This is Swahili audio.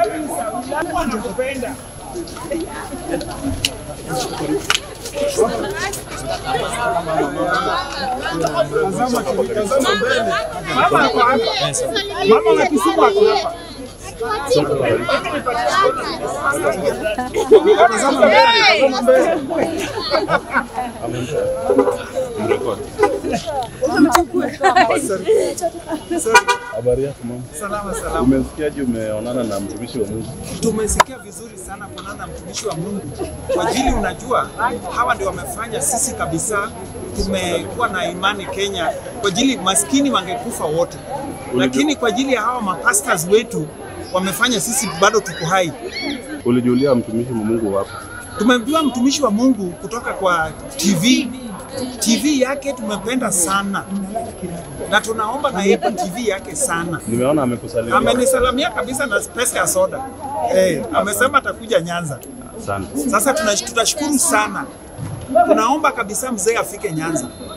Mama ako hapa. Mama wa Kisumu ako hapa. Tazama mbele, tazama mbele. Habari yako mama? Salama salama. Umesikiaje umeonana na mtumishi wa Mungu? Tumesikia vizuri sana kuonana na mtumishi wa Mungu kwa ajili, unajua hawa ndio wamefanya sisi kabisa tumekuwa na imani Kenya, kwa ajili maskini wangekufa wote, lakini kwa ajili ya hawa mapastors wetu wamefanya sisi bado tuko hai. Ulijulia mtumishi wa Mungu wapi? Tumemjua mtumishi wa Mungu kutoka kwa TV. TV yake tumependa sana na tunaomba na yeye TV yake sana. Nimeona amekusalimia. Amenisalamia kabisa na pesa ya soda eh, amesema atakuja Nyanza. Asante. Sasa tuna- tutashukuru sana, tunaomba kabisa mzee afike Nyanza.